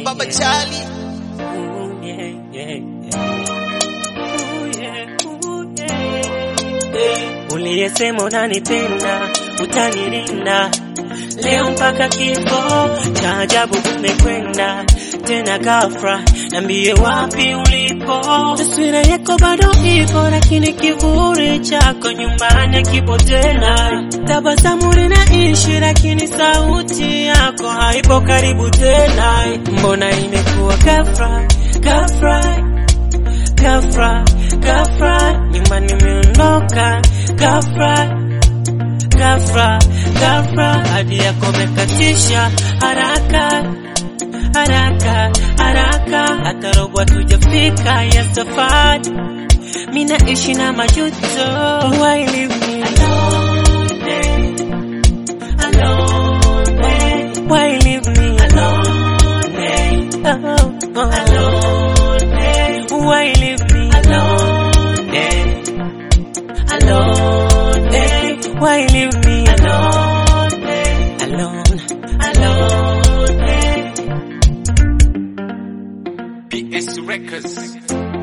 Baba Charlie. Ooh, yeah, yeah, yeah. Ooh, yeah, ooh, yeah. Eh, Uliyesema unanipenda utanilinda leo mpaka kifo cha ajabu umekwenda tena ghafla, niambie wapi ulipo. Taswira yako bado ipo, lakini kivuli chako nyumbani kipo tena. Tabasamu linaishi, lakini sauti yako haipo karibu tena. Mbona imekuwa ghafla ghafla ghafla ghafla, nyumbani imeondoka ghafla ghafla ghafla, hadi yako mekatisha haraka haraka haraka, hata robo hatujafika ya safari. Mimi naishi na majuto, why leave me alone? Alone, why leave me alone? Oh, oh. Alone, why leave me alone? Alone, why leave me alone? Alone, alone. PS Records.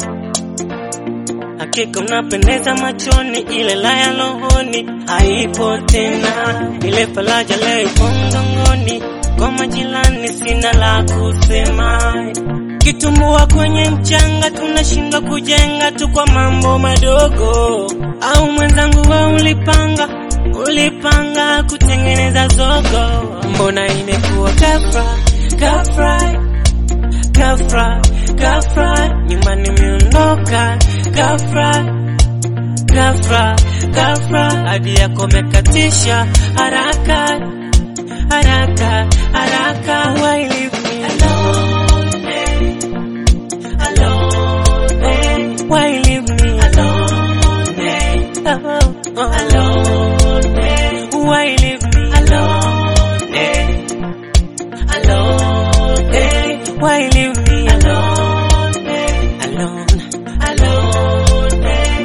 Hakika unapendeza machoni, ile laya rohoni haipo tena, ile faraja leo ipo mgongoni. Kwa majirani sina la kusema, kitumbua kwenye mchanga, tunashindwa kujenga tu kwa mambo madogo. Au mwenzangu, we ulipanga ulipanga kutengeneza zogo, mbona imekuwa ghafla ghafla ghafla ghafla, nyumbani imeondoka ghafla ghafla ghafla, hadi yako mekatisha haraka haraka haraka, why leave me alone alone, why leave me alone oh, oh. alone, why leave me alone alone, why leave me alone alone alone.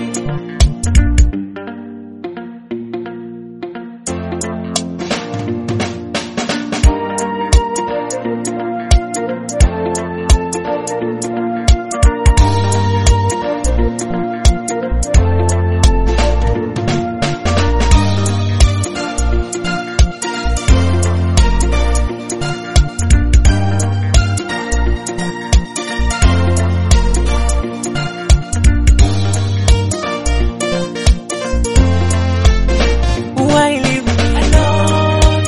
Why leave me alone?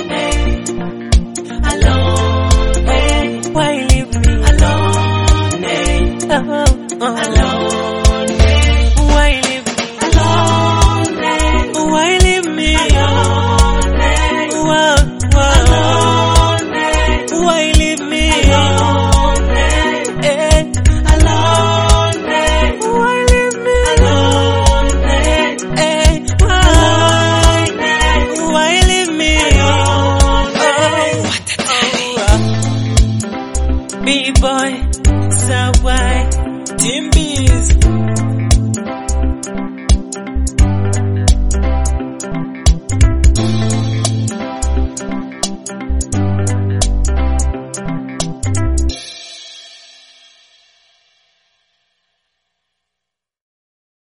Alone. Why leave me alone? Oh, oh.